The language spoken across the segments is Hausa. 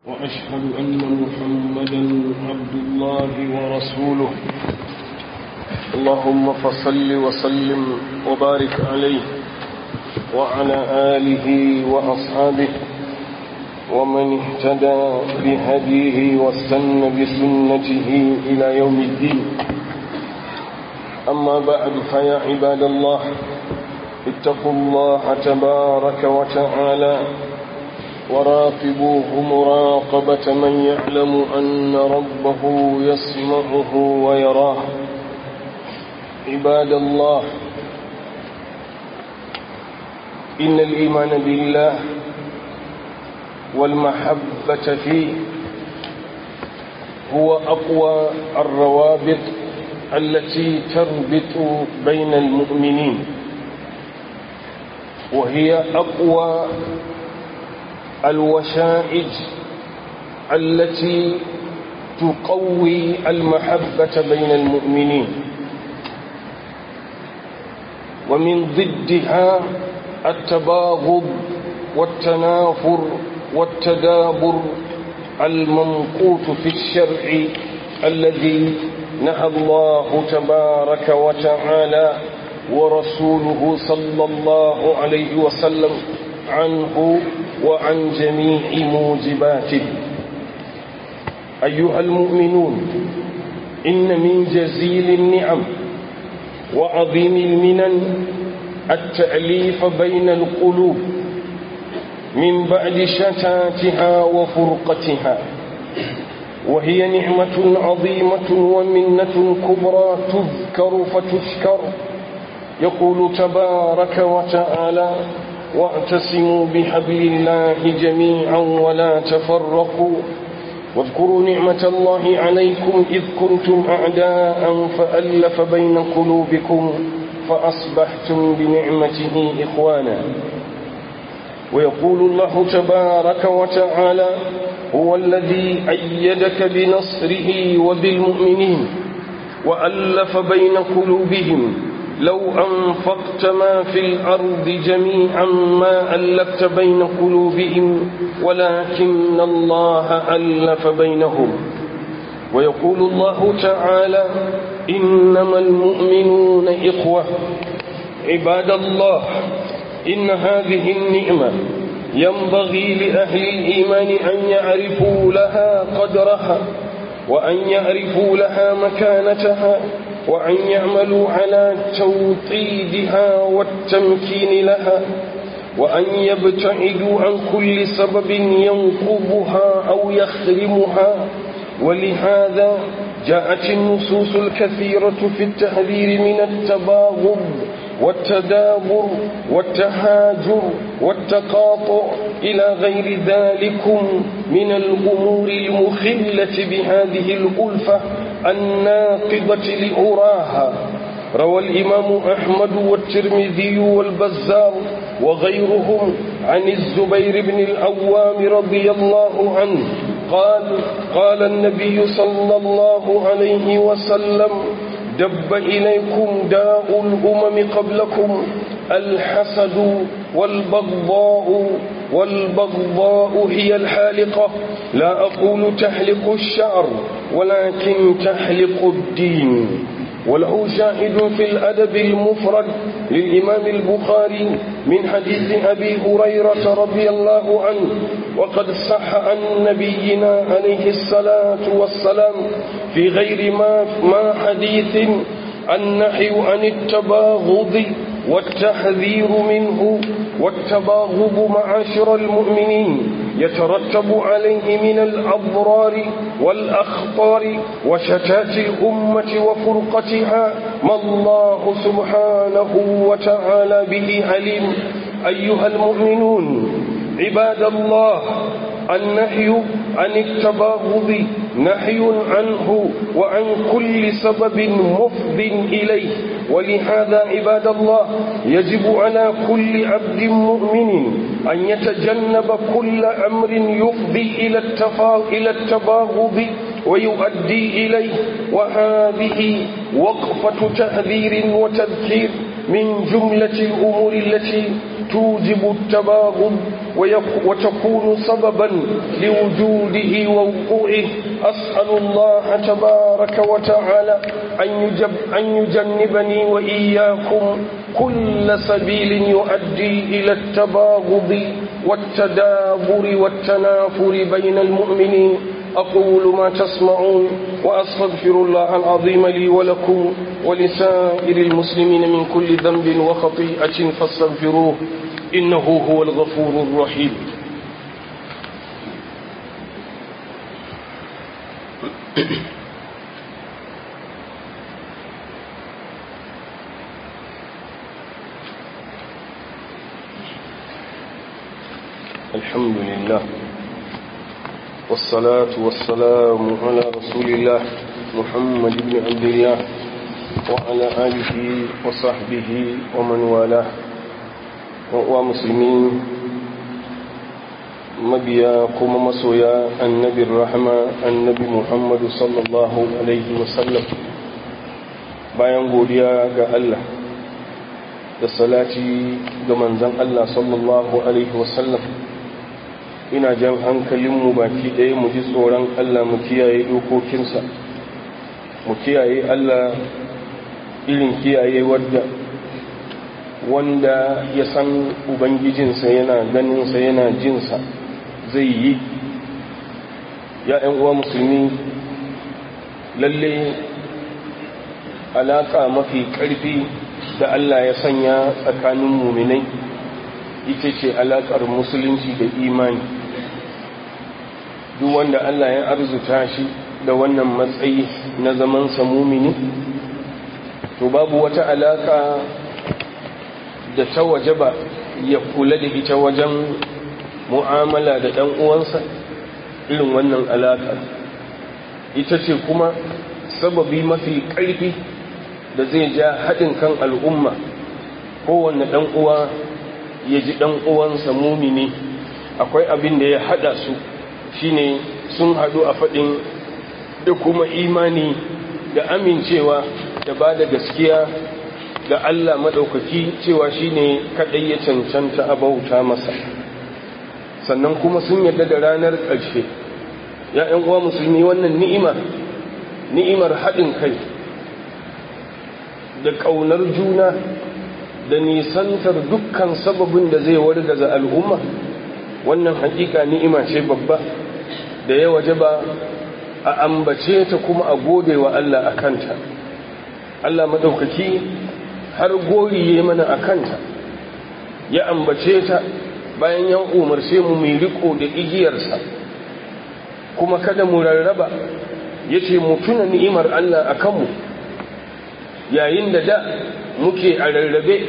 وأشهد أن محمدا عبد الله ورسوله اللهم فصل وسلم وبارك عليه وعلى آله وأصحابه ومن اهتدى بهديه واستنى بسنته إلى يوم الدين أما بعد فيا عباد الله اتقوا الله تبارك وتعالى وراقبوه مراقبة من يعلم أن ربه يسمعه ويراه عباد الله إن الإيمان بالله والمحبة فيه هو أقوى الروابط التي تربط بين المؤمنين وهي أقوى الوشائج التي تقوي المحبة بين المؤمنين ومن ضدها التباغض والتنافر والتدابر الممقوت في الشرع الذي نهى الله تبارك وتعالى ورسوله صلى الله عليه وسلم عنه وعن جميع موجباته أيها المؤمنون إن من جزيل النعم وعظيم المنن التأليف بين القلوب من بعد شتاتها وفرقتها وهي نعمة عظيمة ومنة كبرى تذكر فتشكر يقول تبارك وتعالى واعتصموا بحبل الله جميعا ولا تفرقوا واذكروا نعمة الله عليكم إذ كنتم أعداء فألف بين قلوبكم فأصبحتم بنعمته إخوانا ويقول الله تبارك وتعالى هو الذي أيدك بنصره وبالمؤمنين وألف بين قلوبهم لو أنفقت ما في الأرض جميعا ما ألفت بين قلوبهم ولكن الله ألف بينهم ويقول الله تعالى إنما المؤمنون إخوة عباد الله إن هذه النعمة ينبغي لأهل الإيمان أن يعرفوا لها قدرها وأن يعرفوا لها مكانتها وأن يعملوا على توطيدها والتمكين لها وأن يبتعدوا عن كل سبب ينقضها أو يخرمها ولهذا جاءت النصوص الكثيرة في التحذير من التباغض والتدابر والتهاجر والتقاطع إلى غير ذلكم من الأمور المخلة بهذه الألفة الناقضة لأراها روى الإمام أحمد والترمذي والبزار وغيرهم عن الزبير بن العوام رضي الله عنه قال قال النبي صلى الله عليه وسلم دب إليكم داء الأمم قبلكم الحسد والبغضاء والبغضاء هي الحالقة لا أقول تحلق الشعر ولكن تحلق الدين وله شاهد في الأدب المفرد للإمام البخاري من حديث أبي هريرة رضي الله عنه وقد صح عن نبينا عليه الصلاة والسلام في غير ما, ما حديث النحي عن التباغض والتحذير منه والتباغض معاشر المؤمنين يترتب عليه من الأضرار والأخطار وشتات الأمة وفرقتها ما الله سبحانه وتعالى به عليم أيها المؤمنون عباد الله النهي عن التباغض نهي عنه وعن كل سبب مفض إليه ولهذا عباد الله يجب على كل عبد مؤمن أن يتجنب كل أمر يفضي إلى, التفا... إلى التباغض ويؤدي إليه وهذه وقفة تهذير وتذكير من جملة الأمور التي توجب التباغض وتكون سببا لوجوده ووقوعه أسأل الله تبارك وتعالى أن, يجب أن يجنبني وإياكم كل سبيل يؤدي إلى التباغض والتدابر والتنافر بين المؤمنين أقول ما تسمعون وأستغفر الله العظيم لي ولكم ولسائر المسلمين من كل ذنب وخطيئة فاستغفروه إنه هو الغفور الرحيم الحمد لله والصلاة والسلام على رسول الله محمد بن عبد الله وعلى آله وصحبه ومن والاه ومسلمين mabiya kuma masoya annabin rahama annabi muhammadu sallallahu alaihi wasallam bayan godiya ga Allah da salati ga manzan Allah sallallahu alaihi wasallam ina jan hankalinmu baki ɗaya mu ji tsoron Allah mu kiyaye dokokinsa mu kiyaye Allah irin kiyaye wadda wanda ya san ubangijinsa yana ganinsa yana jinsa zai yi ya uwa musulmi lalle alaƙa mafi ƙarfi da Allah ya sanya tsakanin muminai ita ce alaƙar musulunci da imani duk wanda Allah ya arzuta shi da wannan matsayi na zamansa mumini to babu wata alaƙa da ta waje ba ya kula da ita wajen mu'amala da ɗan uwansa irin wannan alaƙa ita ce kuma sababi mafi ƙarfi da zai ja haɗin kan al'umma kowanne ɗan uwa ya ji ɗan uwansa mumini akwai abin da ya haɗa su shine sun haɗu a faɗin da kuma imani da amincewa da ba da gaskiya ga Allah maɗaukaki cewa shine kaɗai ya cancanta a bauta masa sannan kuma sun yadda da ranar ƙarshe ya uwa musulmi wannan ni'ima ni'imar haɗin kai da ƙaunar juna da nisantar dukkan sababin da zai wargaza al'umma wannan hakika ni'ima ce babba da ya waje ba a ambace ta kuma a gode wa Allah a kanta Allah maɗaukaki har goriye mana a kanta ya ambace ta bayan ya umarce mu mai riko da igiyarsa kuma kada mu rarraba ya ce mu tuna ni'imar Allah a kanmu yayin da da muke a rarrabe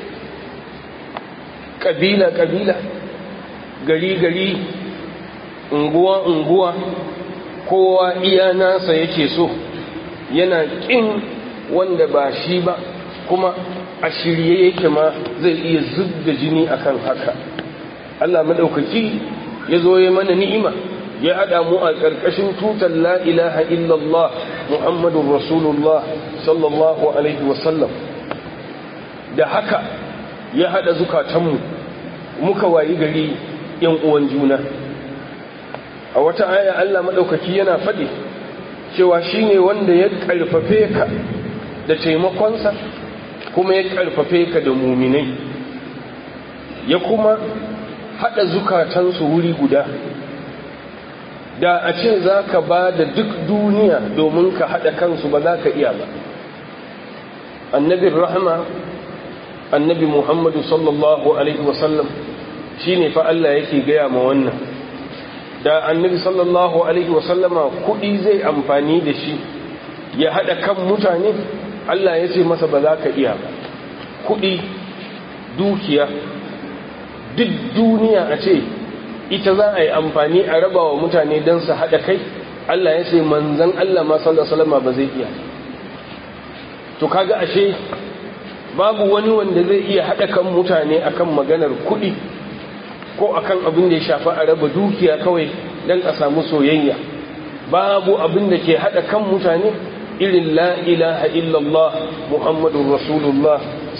ƙabila-ƙabila gari-gari unguwa-unguwa kowa iya nasa yake so yana ƙin wanda ba shi ba kuma a shirye yake ma zai iya zub da jini akan haka Allah maɗaukaki ya zo ya mana ni'ima ya haɗa mu a ƙarƙashin tutar la ilaha illallah muhammadun rasulullah sallallahu alaihi wasallam da haka ya haɗa zukatanmu muka wayi gari yan uwan juna a wata aya Allah maɗaukaki yana faɗi cewa shine wanda ya ƙarfafe ka da taimakonsa kuma ya ƙarfafe ka da muminai ya kuma haɗa zukatansu wuri guda da a ce za ka ba da duk duniya domin ka haɗa kansu ba za ka iya ba annabin rahama annabi muhammadu sallallahu alaihi wasallam shi ne fa Allah yake gaya ma wannan da annabi sallallahu alaihi wasallama kuɗi zai amfani da shi ya haɗa kan mutane Allah ya ce masa ba za ka iya ba kuɗi dukiya duk duniya a ce ita za a yi amfani a raba wa mutane don su haɗa kai Allah ya ce manzan Allah ma sallallahu ba zai iya to kaga ashe babu wani wanda zai iya haɗa kan mutane akan maganar kuɗi ko akan abin da ya shafi a raba dukiya kawai don a samu soyayya babu abin da ke haɗa kan mutane irin la ilaha illallah muhammadun rasulullah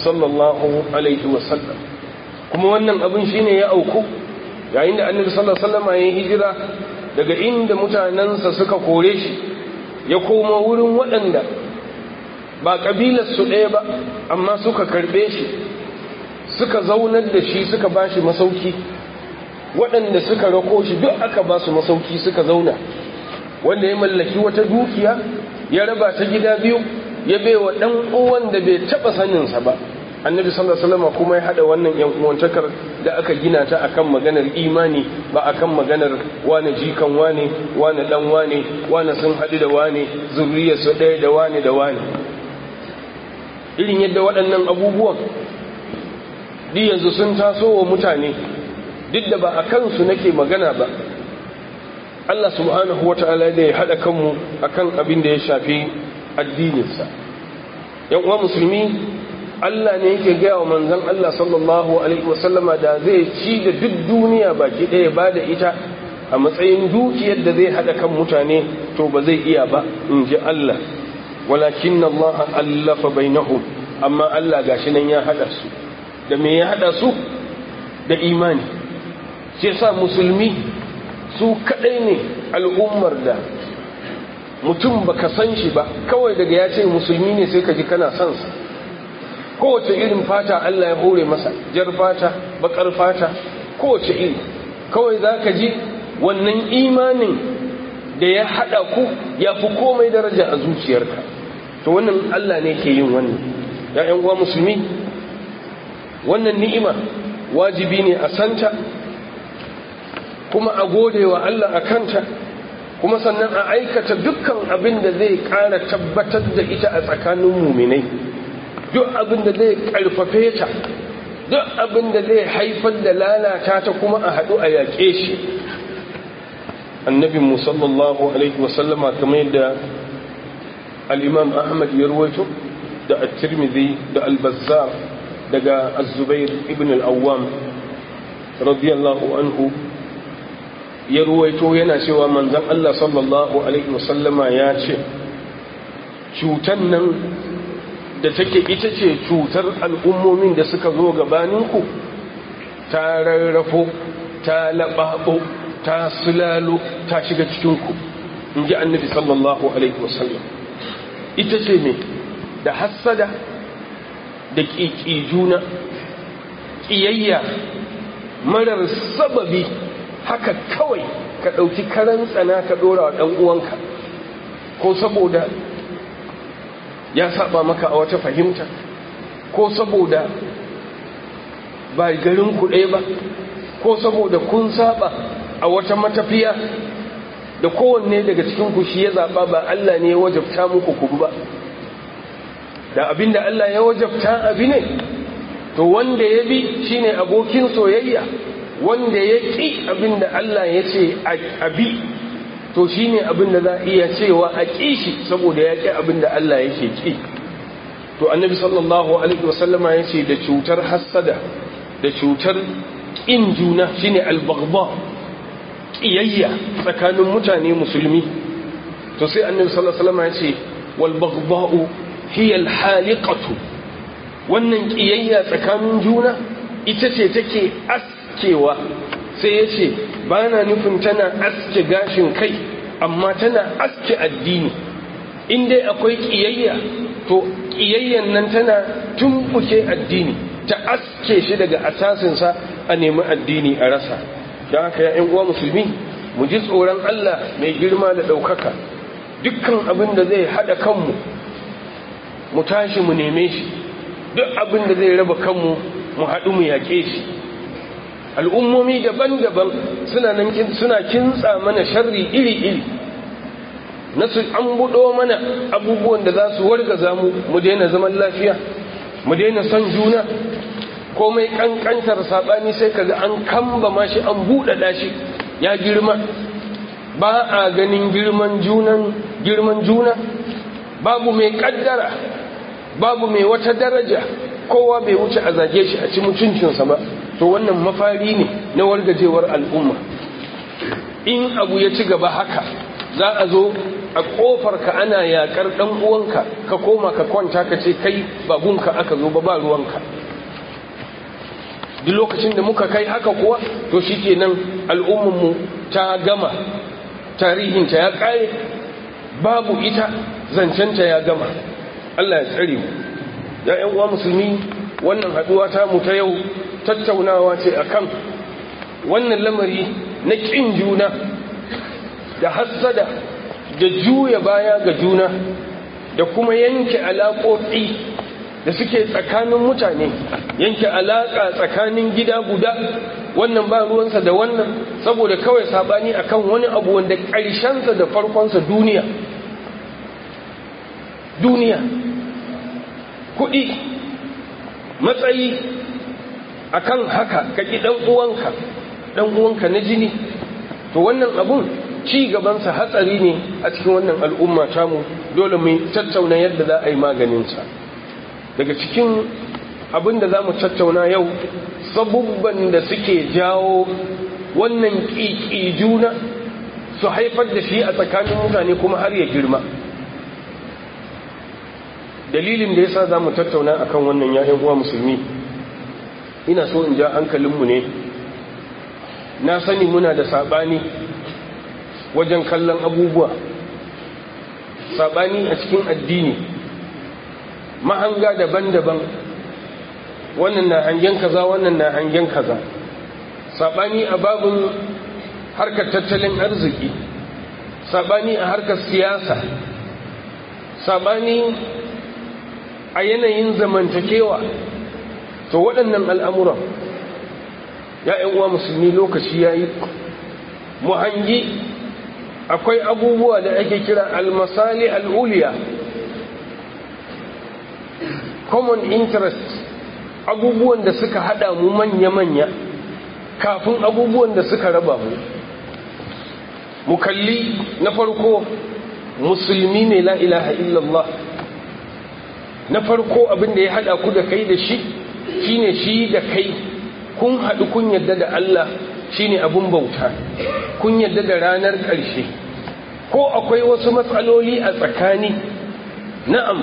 sallallahu alaihi wasallam kuma wannan abin shine ya auku yayin da annabi sallallahu alaihi wasallam ya hijira daga inda mutanensa suka kore shi ya koma wurin waɗanda ba ƙabilarsu ɗaya ba amma suka karɓe shi suka zaunar da shi suka ba shi masauki waɗanda suka rako shi duk aka ba su masauki suka zauna wanda ya mallaki wata dukiya ya raba ta gida biyu ya baiwa ɗan uwan da bai taɓa saninsa ba annabi sallallahu alaihi wasallam kuma ya hada wannan yan uwantakar da aka gina ta akan maganar imani ba akan maganar wane jikan wane wane dan wane wane sun hadu da wane zuriyar su ɗaya da wane da wane irin yadda waɗannan abubuwan duk yanzu sun taso wa mutane duk da ba a kansu nake magana ba Allah subhanahu wata'ala da ya hada kanmu akan abin da ya shafi addininsa yan uwa musulmi Allah ne yake gaya wa manzon Allah sallallahu alaihi wasallama da zai ci da duk duniya baki ɗaya ba da ita a matsayin dukiyar da zai haɗa kan mutane to ba zai iya ba in ji Allah walakin Allah allafa bainahum amma Allah gashi nan ya haɗa su da me ya haɗa su da imani sai sa musulmi su kaɗai ne al'ummar da mutum baka san shi ba kawai daga ya ce musulmi ne sai ka ji kana son sa kowace irin fata Allah ya hore masa jar fata bakar fata kowace iri kawai za ka ji wannan imanin da ya haɗa ku ya fi komai daraja a zuciyarka to wannan Allah ne ke yin wannan ya uwa musulmi wannan ni'ima wajibi ne a santa kuma a gode wa Allah a kanta kuma sannan a aikata dukkan abin da zai ƙara tabbatar da ita a tsakanin muminai duk abin da zai karfafe ta duk abin da zai haifar da lalata ta kuma a haɗu a yaƙe shi annabin musallallahu alaihi wasallama kamar yadda al'imam ahmad ya ruwaito da at-tirmidhi da al-bazzar daga az-zubair ibn al-awwam radiyallahu anhu ya ruwaito yana cewa manzon Allah sallallahu alaihi wasallama ya ce cutan nan da take ita ce cutar al'ummomin da suka zo gabaninku ta rarrafo ta laɓaɓo ta sulalo ta shiga cikinku in ji annabi sallallahu alaihi wasallam ita ce ne da hassada da ƙiƙi juna ƙiyayya marar sababi haka kawai ka ɗauki karan tsana ka ɗora wa ɗan uwanka ko saboda ya saba maka a wata fahimta ko saboda ba garin ku ɗaya ba ko saboda kun saba a wata matafiya da kowanne daga cikin ku shi ya zaɓa ba Allah ne ya wajabta muku ku ba da abinda Allah ya wajabta abi ne to wanda ya bi shine abokin soyayya wanda ya ƙi abinda Allah ya ce abi to shi ne abin da za a iya cewa a ƙi shi saboda ya ƙi abin da Allah yake ƙi to annabi sallallahu alaihi wasallama ya ce da cutar hassada da cutar ƙin juna shine albagba ƙiyayya tsakanin mutane musulmi to sai annabi sallallahu alaihi wasallama ya ce wal bagba'u hiya al haliqatu wannan ƙiyayya tsakanin juna ita ce take askewa sai ya ce ba na nufin tana aske gashin kai amma tana aske addini in dai akwai ƙiyayya to ƙiyayyan nan tana tumbuke addini ta aske shi daga asasinsa a nemi addini a rasa don haka ya uwa musulmi mu ji tsoron Allah mai girma da ɗaukaka dukkan abin da zai haɗa kanmu mu tashi mu neme shi duk abin da zai raba kanmu mu haɗu mu yaƙe shi al'ummomi daban-daban suna nan suna kintsa mana sharri iri-iri na su an buɗo mana abubuwan da za su wargaza mu mu daina zaman lafiya mu daina son juna komai ƙanƙantar saɓani sai kaga an kamba ma shi an buɗaɗa shi ya girma ba a ganin girman junan girman juna babu mai ƙaddara babu mai wata daraja kowa bai wuce a zage shi a ci mutuncinsa ba to wannan mafari ne na wargajewar al'umma in abu ya ci gaba haka za a zo a kofar ka ana yakar dan uwanka ka koma ka kwanta ka ce kai ba gunka aka zo ba ba ruwanka duk lokacin da muka kai haka kuwa to shikenan al'ummar mu ta gama tarihinta ya kare babu ita zancenta ya gama Allah ya tsare mu ya ƴan uwa musulmi wannan haduwa ta mu ta yau tattaunawa ce akan wannan lamari na kin juna da hassada da juya baya ga juna da kuma yanke alaƙoƙi da suke tsakanin mutane yanke alaƙa tsakanin gida guda wannan ba ruwansa da wannan saboda kawai sabani akan wani abu wanda ƙarshensa da farkonsa duniya duniya kuɗi matsayi akan haka ka ƙi ɗan uwanka ɗan uwanka na jini to wannan abun ci gabansa hatsari ne a cikin wannan al'umma tamu dole mu tattauna yadda za a yi maganinsa daga cikin abin da za mu tattauna yau sabubban da suke jawo wannan ƙiƙi juna su haifar da shi a tsakanin mutane kuma har ya girma dalilin da ya sa za mu tattauna a kan wannan ya'yan uwa musulmi ina so in ja hankalinmu ne na sani muna da saɓani wajen kallon abubuwa saɓani a cikin addini mahanga daban-daban wannan na hangen kaza wannan na hangen kaza saɓani a babin harkar tattalin arziki saɓani a harkar siyasa saɓani a yanayin zamantakewa to waɗannan al'amuran ya uwa musulmi lokaci ya yi mu hangi akwai abubuwa da ake kira almasali al'uliya common interest abubuwan da suka hada mu manya-manya kafin abubuwan da suka raba mu mu kalli na farko musulmi ne la ilaha illallah na farko abin da ya hada ku da kai da shi shine shi da kai kun haɗu kun yadda da Allah shine abin bauta kun yadda da ranar ƙarshe ko akwai wasu matsaloli a tsakani na'am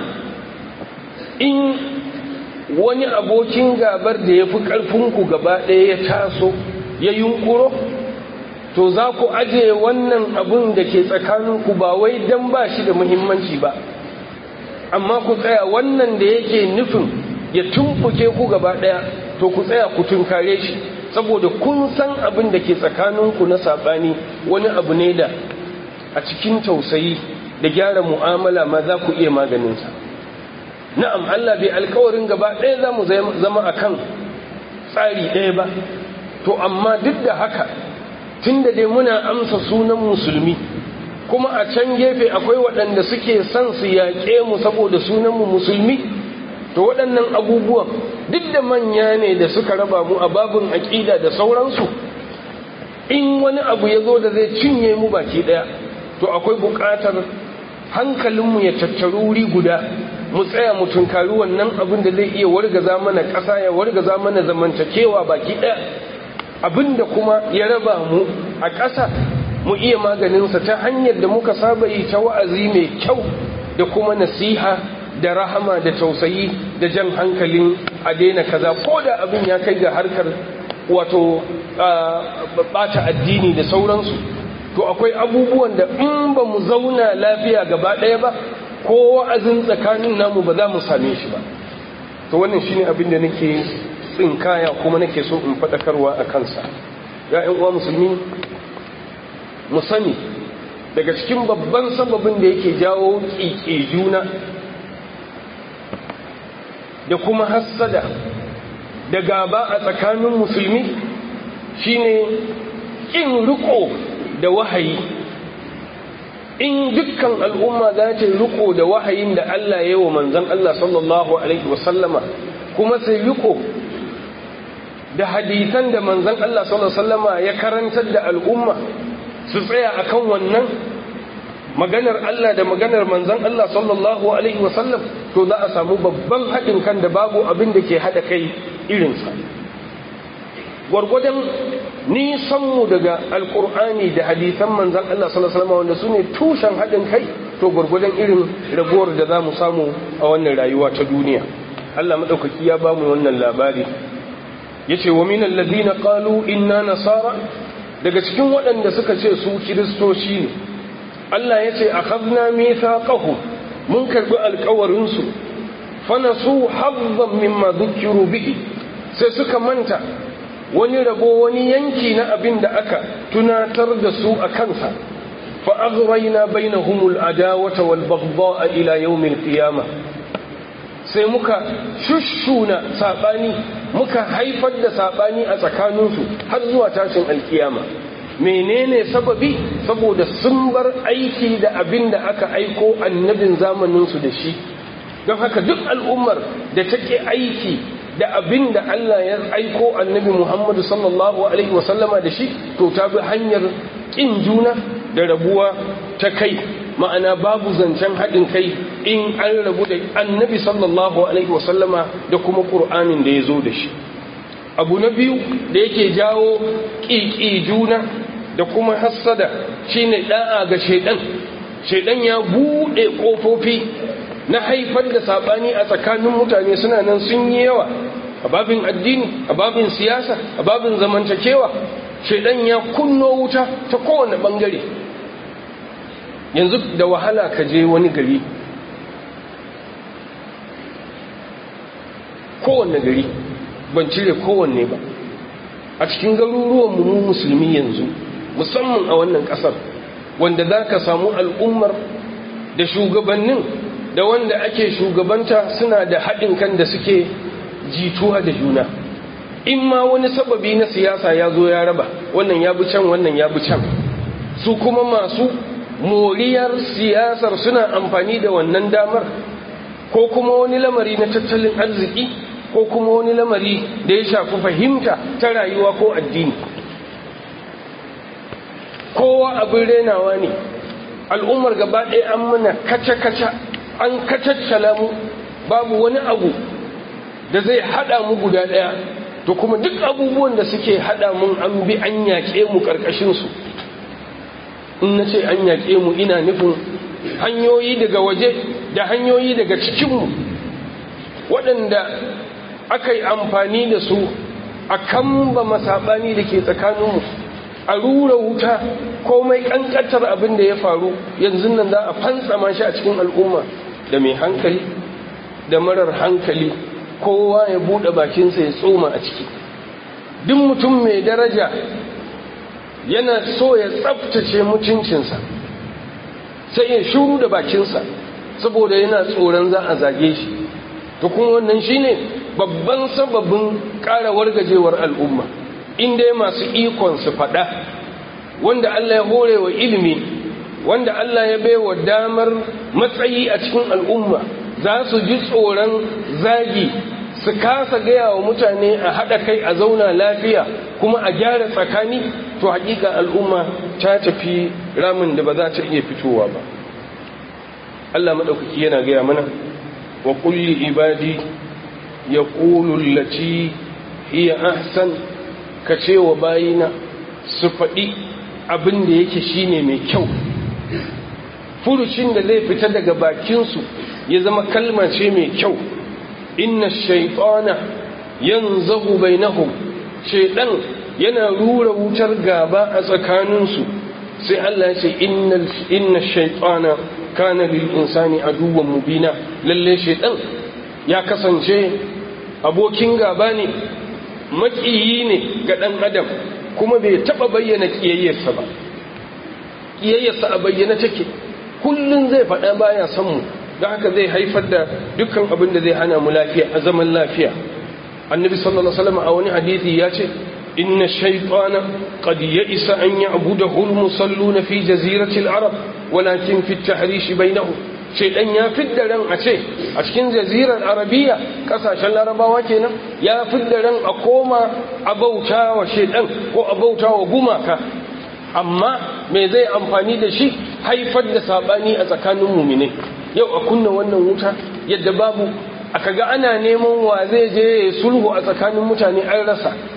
in wani abokin gabar da ya fi ƙarfinku gaba ɗaya ya taso ya yunkuro to za ku ajiye wannan abun da ke tsakaninku ba wai don ba shi da muhimmanci ba amma ku tsaya wannan da yake nufin ya tumfuke ku gaba ɗaya to ku tsaya ku tunkare shi saboda kun san abin da ke tsakaninku na saɓani wani abu ne da a cikin tausayi da gyara mu'amala ma za ku iya maganinsa na'am Allah bai alkawarin gaba ɗaya za mu zama a kan tsari ɗaya ba to amma duk da haka tun da dai muna amsa sunan musulmi kuma a can gefe akwai waɗanda suke son su yaƙe mu saboda sunanmu musulmi to waɗannan abubuwan duk da manya ne da suka raba mu a babin aƙida da sauransu in wani abu ya zo da zai cinye mu baki ɗaya to akwai buƙatar hankalinmu ya tattaru wuri guda mu tsaya mu tunkari wannan abin da zai iya wargaza mana ƙasa ya wargaza mana zamantakewa baki ɗaya abin da kuma ya raba mu a ƙasa mu iya maganinsa ta hanyar da muka saba yi ta wa'azi mai kyau da kuma nasiha da rahama da tausayi da jan hankalin a daina kaza ko da abin ya kai ga harkar wato bata addini da sauransu to akwai abubuwan da in ba mu zauna lafiya gaba ɗaya ba ko wa'azin tsakanin namu ba za mu same shi ba to wannan shine abin da nake tsinkaya kuma nake so in faɗakarwa a kansa ya uwa musulmi mu sani daga cikin babban sababin da yake jawo ƙiƙe juna da kuma hassada da gaba a tsakanin musulmi shine ƙin riko da wahayi in dukkan al'umma za ta riko da wahayin da Allah ya yi wa manzan Allah sallallahu Alaihi wasallama kuma sai riko da hadisan da manzan Allah sallallahu Alaihi wasallama ya karantar da al'umma su tsaya akan wannan maganar Allah da maganar manzan Allah sallallahu Alaihi wasallam to za a samu babban haɗin kan da babu abin da ke haɗa kai irinsa gwargwadon nisanmu daga alkur'ani da hadisan manzan Allah sallallahu alaihi wanda su ne tushen haɗin kai to gwargwadon irin raguwar da za mu samu a wannan rayuwa ta duniya Allah maɗaukaki ya ba mu wannan labari ya ce wa minan ladina qalu inna nasara daga cikin waɗanda suka ce su kiristoci ne Allah ya ce akhadna mithaqahum mun karbi alƙawarinsu fa nasu hazzan mimma dhukiru bihi sai suka manta wani rabo wani yanki na abin da aka tunatar da su a kansa fa aghrayna bainahumul adawata wal baghdha ila yawmil qiyamah sai muka shushuna sabani muka haifar da sabani a tsakaninsu har zuwa tashin alkiyama menene sababi saboda sun bar aiki da abin da aka aiko annabin zamaninsu da shi don haka duk al'ummar da take aiki da abin da Allah ya aiko annabi Muhammadu sallallahu Alaihi wasallama da shi to ta bi hanyar ƙin juna da rabuwa ta kai ma'ana babu zancen haɗin kai in an rabu da annabi sallallahu Alaihi wasallama da kuma ƙur'anin da ya zo da shi abu na biyu da yake jawo ƙiƙi juna da kuma hassada shine ɗa'a ga shaiɗan shaiɗan ya buɗe ƙofofi na haifar da saɓani a tsakanin mutane suna nan sun yi yawa a babin addini a babin siyasa a babin zamantakewa shaidan ya kunno wuta ta kowane ɓangare yanzu da wahala ka je wani gari kowanne gari ban cire kowanne ba a cikin garuruwan mu musulmi yanzu musamman a wannan ƙasar wanda za ka samu al'ummar da shugabannin da wanda ake shugabanta suna da haɗin kan da suke jituwa da juna in ma wani sababi na siyasa ya zo ya raba wannan ya bi can wannan ya bi can su kuma masu moriyar siyasar suna amfani da wannan damar ko kuma wani lamari na tattalin arziki ko kuma wani lamari da ya shafi fahimta ta rayuwa ko addini kowa abin renawa ne al'ummar gaba ɗaya an mana kaca-kaca an kacaccala mu babu wani abu da zai hada mu guda daya to kuma duk abubuwan da suke hada mun an bi an yaƙe mu ƙarƙashinsu in na ce an yaƙe mu ina nufin hanyoyi daga waje da hanyoyi daga cikinmu waɗanda aka yi amfani da su a kamba masaɓani da ke tsakaninmu a rura wuta komai ƙanƙantar abin da ya faru yanzu nan za a fantsama shi a cikin al'umma da mai hankali da marar hankali kowa ya buɗe bakinsa ya tsoma a ciki duk mutum mai daraja yana so ya tsabtace mutuncinsa sai ya shuru da bakinsa saboda yana tsoron za a zage shi to kuma wannan shine babban sababin ƙara wargajewar al'umma inda masu ikon su faɗa wanda Allah ya hore wa ilimi wanda Allah ya baiwa damar matsayi a cikin al'umma za su ji tsoron zagi su kasa gaya wa mutane a haɗa kai a zauna lafiya kuma a gyara tsakani to hakika al'umma ta tafi ramin da ba za ta iya fitowa ba Allah maɗaukaki yana gaya mana wa kulli ibadi ya lati iya ahsan ka ce wa bayina su faɗi abin da yake shine mai kyau furucin da zai fita daga bakinsu ya zama kalma ce mai kyau inna shaitana yanzahu bainahum shaidan yana rura wutar gaba a tsakaninsu sai Allah ya ce inna shaitana kana lil insani aduwwan mubina lalle shaidan ya kasance abokin gaba ne makiyi ne ga dan adam kuma bai taba bayyana kiyayyarsa ba kiyayyarsa a bayyana take kullun zai faɗa baya son mu don haka zai haifar da dukkan abin da zai hana mu lafiya a zaman lafiya annabi sallallahu alaihi wasallam a wani hadisi ya ce inna shaytana qad ya'isa an ya'budahu al-musalluna fi jazirati al-arab walakin fi at-tahrish bainahum shaytan ya fidda ran a ce a cikin jazirar arabiya kasashen larabawa kenan ya fidda ran a koma a bauta wa shaytan ko a bauta wa gumaka amma me zai amfani da shi haifar da sabani a tsakanin muminai yau a kunna wannan wuta yadda babu aka ga ana neman wa zai je sulhu a tsakanin mutane an rasa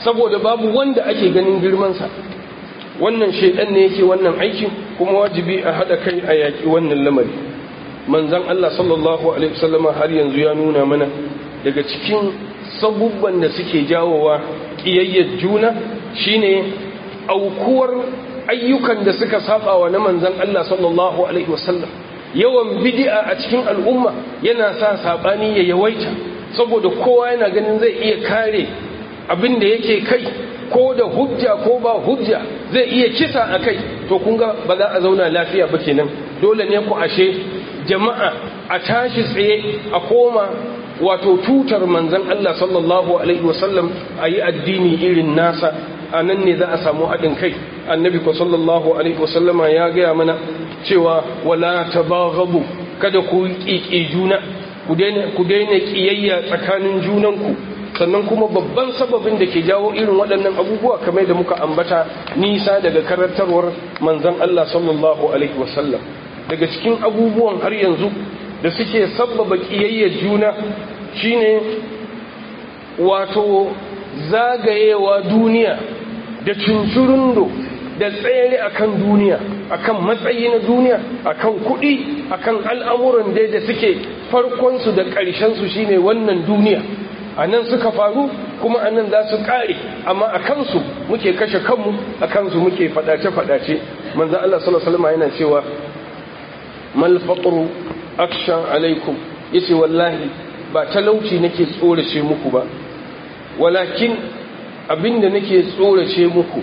saboda babu wanda ake ganin girmansa wannan shaidan ne yake wannan aikin kuma wajibi a haɗa kai a yaƙi wannan lamari manzan Allah sallallahu alaihi wasallama har yanzu ya nuna mana daga cikin sabubban da suke jawowa ƙiyayyar juna shine aukuwar ayyukan da suka saba wa na manzan Allah sallallahu alaihi wasallam yawan bid'a a cikin al'umma yana sa sabani ya yawaita saboda kowa yana ganin zai iya kare abin da yake kai ko da hujja ko ba hujja zai iya kisa a kai to kun ga ba za a zauna lafiya ba kenan dole ne ku ashe jama'a a tashi tsaye a koma wato tutar manzan Allah sallallahu alaihi wasallam a yi addini irin nasa a nan ne za a samu haɗin kai annabi ko sallallahu alaihi wasallama ya gaya mana cewa wala tabaghabu kada ku ƙiƙi juna ku daina ƙiyayya tsakanin junanku sannan kuma babban sababin da ke jawo irin waɗannan abubuwa kamar da muka ambata nisa daga karantarwar manzan Allah sallallahu alaihi wasallam daga cikin abubuwan har yanzu da suke sabbaba ƙiyayyar juna shine wato zagayewa duniya da cincirundo da tsere akan duniya akan matsayi na duniya akan kuɗi akan al'amuran dai da suke farkonsu da ƙarshensu shine wannan duniya a nan suka faru kuma a nan za su ƙare amma a kansu muke kashe kanmu a kansu muke faɗace-faɗace manzan Allah sallallahu yana cewa mal faqru aksha alaikum yace wallahi ba talauci nake tsorace muku ba walakin abinda nake tsorace muku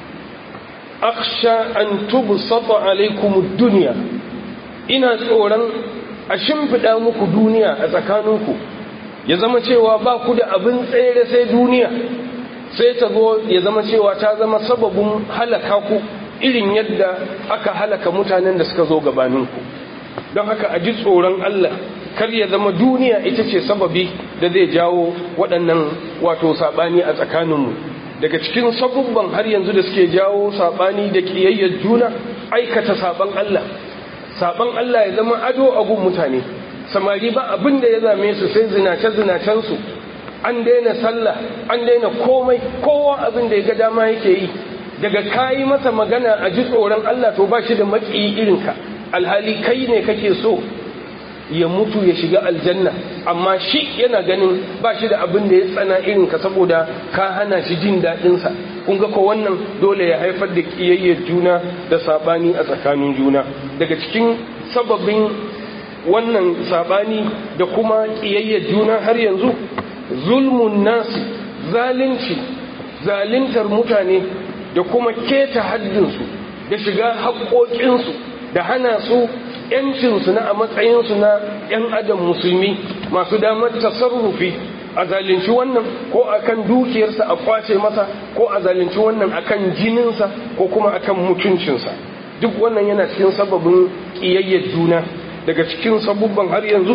aksha an tubsata alaikum ad-dunya ina tsoron a shimfida muku duniya a tsakaninku ya zama cewa ba ku da abin tsere sai duniya sai ta zo ya zama cewa ta zama sababin halaka ku irin yadda aka halaka mutanen da suka zo gabaninku don haka a ji tsoron Allah kar ya zama duniya ita ce sababi da zai jawo waɗannan wato saɓani a tsakaninmu daga cikin sabubban har yanzu da suke jawo saɓani da ƙiyayyar juna aikata saɓan Allah saɓan Allah ya zama ado a gun mutane samari ba abin da ya zame su sai zinace-zinacensu an daina sallah an daina komai kowa abin da ya ga dama yake yi daga kayi masa magana a ji tsoron Allah to ba shi da maƙiyi irinka alhali kai ne kake so ya mutu ya shiga aljanna amma shi yana ganin ba shi da abin da ya tsana irinka saboda ka hana shi jin daɗinsa kun ga ko wannan dole ya haifar da ƙiyayyar juna da saɓani a tsakanin juna daga cikin sababin wannan saɓani da kuma ƙiyayyar juna har yanzu zulmun nasi zalunci zaluntar mutane da kuma keta haddinsu da shiga haƙoƙinsu da hana su ‘yancinsu na a matsayinsu na ‘yan adam musulmi masu damar tasarrufi a zalunci wannan ko akan dukiyarsa a kwace masa ko a zalunci wannan akan jininsa ko kuma akan mutuncinsa duk wannan yana cikin sababin ƙiyayyar juna daga cikin sabubban har yanzu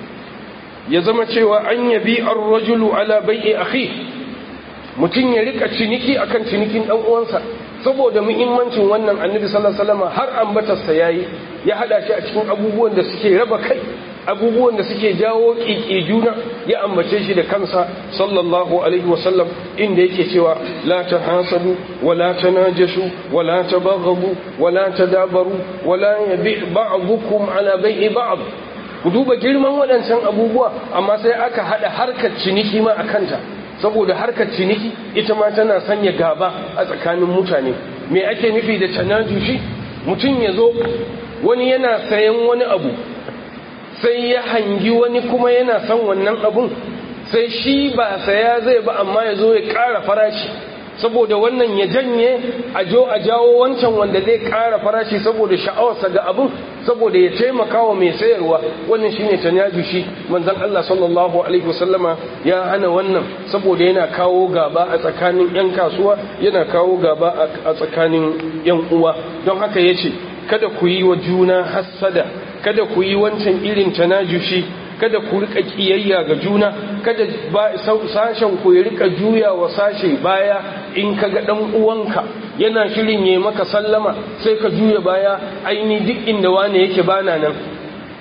ya zama cewa an yabi ar-rajulu ala bai'i akhi mutum ya rika ciniki akan cinikin dan uwansa saboda muhimmancin wannan annabi sallallahu alaihi wasallam har ambatarsa yayi ya hada shi a cikin abubuwan da suke raba kai abubuwan da suke jawo kiki juna ya ambace shi da kansa sallallahu alaihi wasallam inda yake cewa la tahasadu wa la tanajashu wa la tabaghabu wa la tadabaru wa la yabi ba'dukum ala bai'i ba'd ku duba girman waɗancan abubuwa amma sai aka hada harkar ciniki ma akanta saboda harkar ciniki ita ma tana sanya gaba a tsakanin mutane me ake nufi da tanajushi mutum ya zo wani yana sayan wani abu sai ya hangi wani kuma yana son wannan abun sai shi ba saya zai ba amma ya zo ya ƙara farashi saboda wannan ya janye a jo a jawo wancan wanda zai ƙara farashi saboda sha'awarsa ga abun saboda ya taimaka wa mai sayarwa wannan shine tanajushi manzon Allah sallallahu alaihi wasallama ya hana wannan saboda yana kawo gaba a tsakanin yan kasuwa yana kawo gaba a tsakanin yan uwa don haka yace kada ku yi wa juna hassada kada ku yi wancan irin tanajushi kada ku rika kiyayya ga juna kada sashen ku ya rika juya wa sashe baya in kaga dan uwanka yana shirin yayi maka sallama sai ka juya baya aini duk inda wane yake bana nan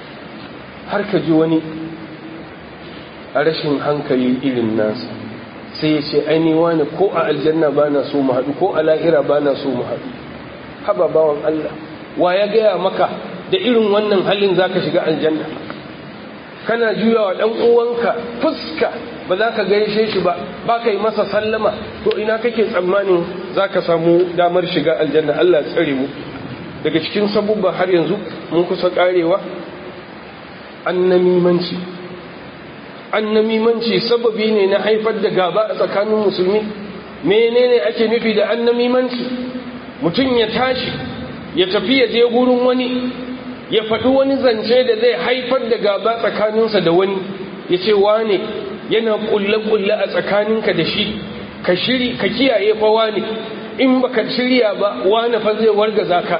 har ka ji wani a rashin hankali irin nasa sai ya ce aini wani ko a aljanna ba na so mu haɗu ko a lahira ba na so mu haɗu haba bawan Allah wa ya gaya maka da irin wannan halin za ka shiga aljanna kana juya wa ɗan uwanka fuska ba za ka gaishe shi ba ba ka yi masa sallama to ina kake tsammanin za ka samu damar shiga aljanna Allah tsare mu daga cikin sabubba har yanzu mun kusa karewa annamimanci annamimanci sababi ne na haifar da gaba a tsakanin musulmi menene ake nufi da annamimanci mutum ya tashi ya tafi ya je gurin wani ya faɗi wani zance da zai haifar da gaba tsakaninsa da wani ya ce wane yana ƙulle-ƙulle a tsakaninka da shi ka shiri ka kiyaye fa wane in baka shirya ba wane fa zai wargaza ka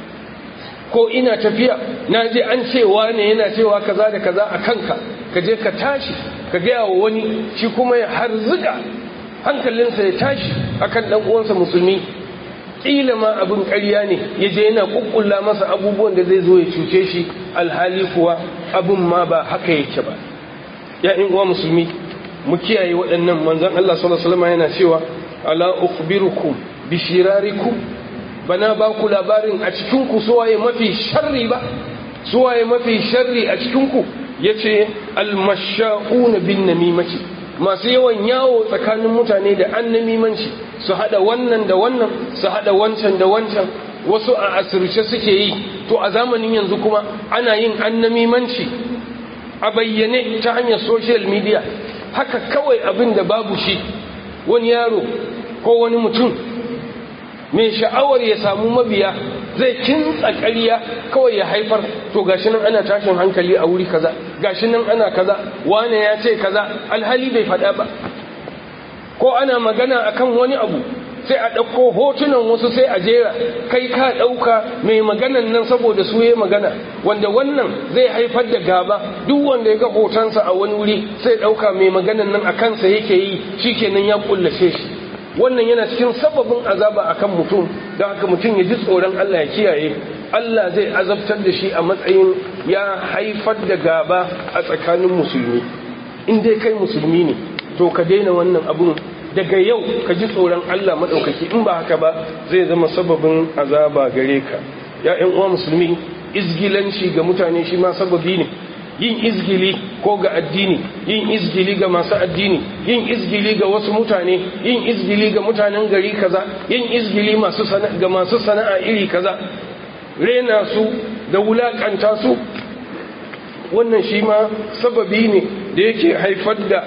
ko ina tafiya na je an ce wane yana cewa kaza da kaza a kanka ka je ka tashi ka gaya wa wani shi kuma ya harzuga hankalinsa ya tashi akan dan uwansa musulmi kila ma abin ƙarya ne ya je yana kukkulla masa abubuwan da zai zo ya cuce shi alhali kuwa abin ma ba haka yake ba ya in uwa musulmi mu kiyaye waɗannan manzon Allah sallallahu alaihi wasallam yana cewa ala ukhbirukum bi shirarikum bana ba ku labarin a cikin ku suwaye mafi sharri ba suwaye mafi sharri a cikin ku yace almasha'una bin namimati masu yawan yawo tsakanin mutane da annamimanci su hada wannan da wannan su hada wancan da wancan wasu a asirce suke yi to a zamanin yanzu kuma ana yin annamimanci a bayyane ta hanyar social media haka kawai abin da babu shi wani yaro ko wani mutum mai sha'awar ya samu mabiya zai kintsa ƙarya kawai ya haifar to gashi nan ana tashin hankali a wuri kaza gashi nan ana kaza wane ya ce kaza alhali bai faɗa ba ko ana magana akan wani abu sai a ɗauko hotunan wasu sai a jera kai ka ɗauka mai maganan nan saboda su yi magana wanda wannan zai haifar da gaba duk wanda ya ga hotonsa a wani wuri sai ɗauka mai maganan nan a kansa yake yi shi kenan ya ƙullace shi wannan yana cikin sababin azaba akan mutum don haka mutum ya ji tsoron Allah ya kiyaye Allah zai azabtar da shi a matsayin ya haifar da gaba a tsakanin musulmi in dai kai musulmi ne to ka daina wannan abun daga yau ka ji tsoron Allah maɗaukaki in ba haka ba zai zama sababin azaba gare ka ya ƴan uwa musulmi izgilanci ga mutane shi ma sababi ne yin izgili ko ga addini yin izgili ga masu addini yin izgili ga wasu mutane yin izgili ga mutanen gari kaza yin izgili masu ga masu sana'a iri kaza rena su da wulakanta su wannan shi ma sababi ne da yake haifar da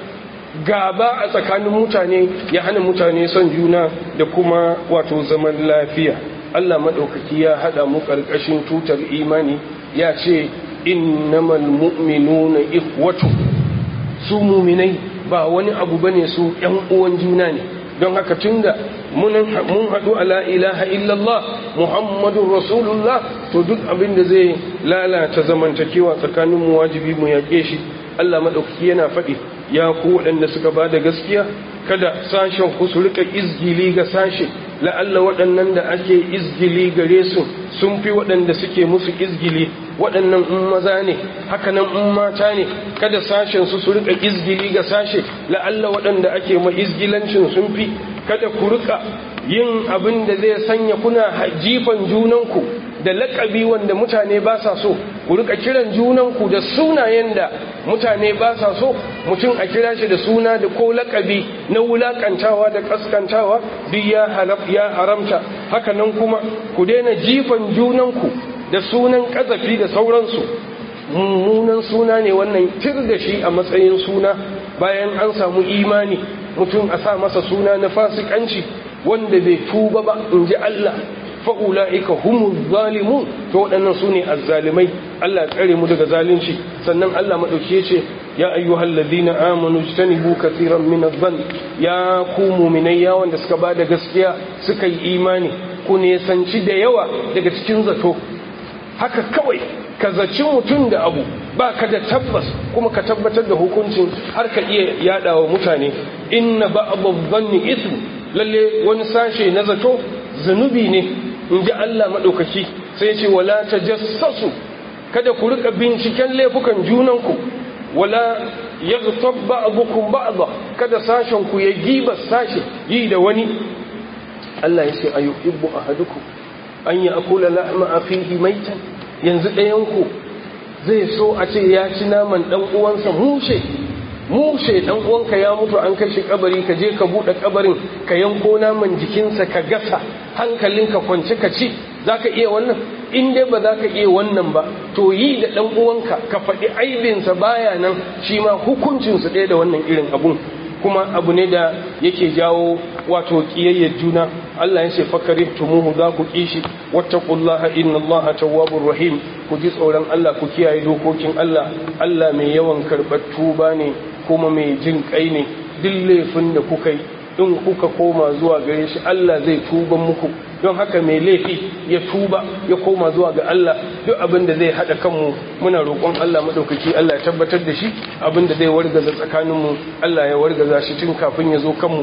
gaba a tsakanin mutane ya hana mutane son juna da kuma wato zaman lafiya Allah maɗaukaki ya haɗa mu ƙarƙashin tutar imani ya ce innamal mu'minuna ikhwatu su muminai ba wani abu bane su ƴan uwan juna ne don haka tunda mun haɗu ala ilaha illallah muhammadun rasulullah to duk abin da zai lalata zamantakewa tsakanin mu wajibi mu yaƙe shi Allah maɗaukaki yana faɗi ya ku waɗanda suka ba da gaskiya kada sashen ku su rika izgili ga sashe la'alla waɗannan da ake izgili gare su sun fi waɗanda suke musu izgili waɗannan in maza ne hakanan in mata ne kada sashen su su rika izgili ga sashe la'alla waɗanda ake ma izgilancin sun fi kada ku rika yin abin da zai sanya kuna jifan junanku da laƙabi wanda mutane ba sa so ku rika kiran junanku da sunayen da mutane ba sa so mutum a kira shi da suna da ko laƙabi na wulaƙantawa da ƙaskantawa duk ya haramta haka nan kuma ku daina jifan junanku da sunan ƙazafi da sauransu mummunan suna ne wannan tir da shi a matsayin suna bayan an samu imani mutum a sa masa suna na fasikanci wanda bai tuba ba in ji Allah fa'ula'ika humu zalimun to waɗannan su ne azzalimai Allah tsare mu daga zalunci sannan Allah maɗauki ce ya ayyuhal ladina amanu jtanibu kathiran min adh-dhann ya ku mu'minai ya wanda suka bada gaskiya suka yi imani ku ne sanci da yawa daga cikin zato haka kawai ka zaci mutum da abu ba ka da tabbas kuma ka tabbatar da hukuncin har ka iya yada wa mutane inna ba'dhu dhanni ithm lalle wani sashe na zato zunubi ne in ji Allah maɗaukaki sai ce wala ta jassasu kada ku rika binciken laifukan junanku wala yaghtab ba'dukum ba'dha kada sashen ku ya giba sashi yi da wani Allah ya ce ayuhibbu ahadukum an ya'kula lahma akhihi maitan yanzu ɗayan ku zai so a ce ya ci naman dan uwansa mushe mushe dan uwanka ya mutu an kai shi kabari ka je ka bude kabarin ka yanko naman jikinsa ka gasa hankalinka kwance ka ci zaka iya wannan in dai ba za ka iya wannan ba to yi da ɗan uwanka ka faɗi aibinsa baya nan shi ma hukuncinsu ɗaya da wannan irin abun kuma abu ne da yake jawo wato ƙiyayyar juna Allah ya ce fakari tumuhu za ku kishi wattaqullaha innallaha tawwabur rahim ku ji tsoron Allah ku kiyaye dokokin Allah Allah mai yawan karɓar tuba ne kuma mai jin kai ne duk laifin da kuka yi in kuka koma zuwa gare shi Allah zai tuba muku don haka mai laifi ya tuba ya koma zuwa ga Allah duk abin da zai hada kanmu muna roƙon Allah madaukaki Allah ya tabbatar da shi abin da zai wargaza tsakaninmu Allah ya wargaza shi tun kafin ya zo kanmu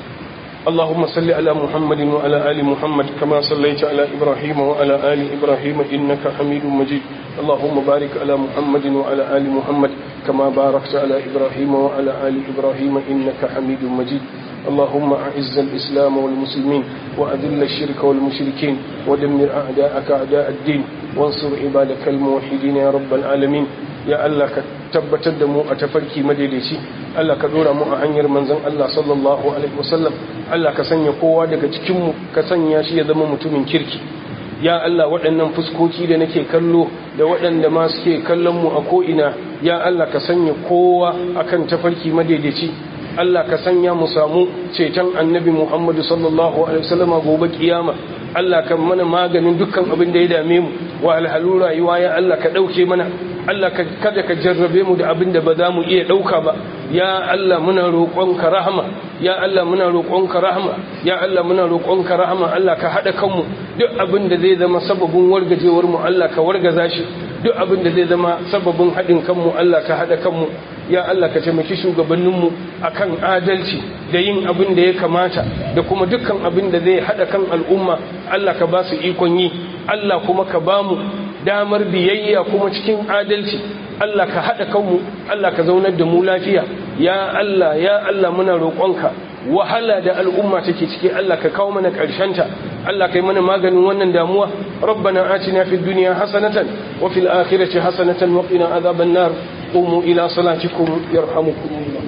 اللهم صل على محمد وعلى آل محمد كما صليت على إبراهيم وعلى آل إبراهيم إنك حميد مجيد اللهم بارك على محمد وعلى آل محمد كما باركت على إبراهيم وعلى آل إبراهيم إنك حميد مجيد اللهم أعز الإسلام والمسلمين وأذل الشرك والمشركين ودمر أعداءك أعداء الدين وانصر عبادك الموحدين يا رب العالمين ya Allah ka tabbatar da mu a tafarki madaidaici Allah ka dora mu a hanyar manzon Allah sallallahu alaihi wasallam Allah ka sanya kowa daga cikin mu ka sanya shi ya zama mutumin kirki ya Allah waɗannan fuskoki da nake kallo da waɗanda ma suke kallon mu a ko'ina ya Allah ka sanya kowa akan tafarki madaidaici Allah ka sanya mu samu ceton annabi Muhammadu sallallahu alaihi wasallam gobe kiyama Allah ka mana maganin dukkan abin da ya dame mu wa alhalu rayuwa ya Allah ka ɗauke mana Allah kada ka jarrabe mu da abin da ba za mu iya ɗauka ba ya Allah muna roƙonka rahama ya Allah muna roƙonka rahama ya Allah muna roƙonka rahama Allah ka haɗa kanmu duk abin da zai zama sababin wargajewar mu Allah ka wargaza shi duk abin da zai zama sababin haɗin kanmu Allah ka haɗa kanmu ya Allah ka taimaki shugabanninmu akan adalci da yin abin da ya kamata da kuma dukkan abin da zai haɗa kan al'umma Allah ka ba su ikon yi Allah kuma ka ba mu damar biyayya kuma cikin adalci Allah ka haɗa kanmu Allah ka zaunar da mu lafiya ya Allah ya Allah muna roƙonka wahala da al'umma take ciki Allah ka kawo mana ta Allah kai mana maganin wannan damuwa rabbana atina fid dunya hasanatan wa fil akhirati hasanatan wa qina adhaban nar qumu ila salatikum yarhamukumullah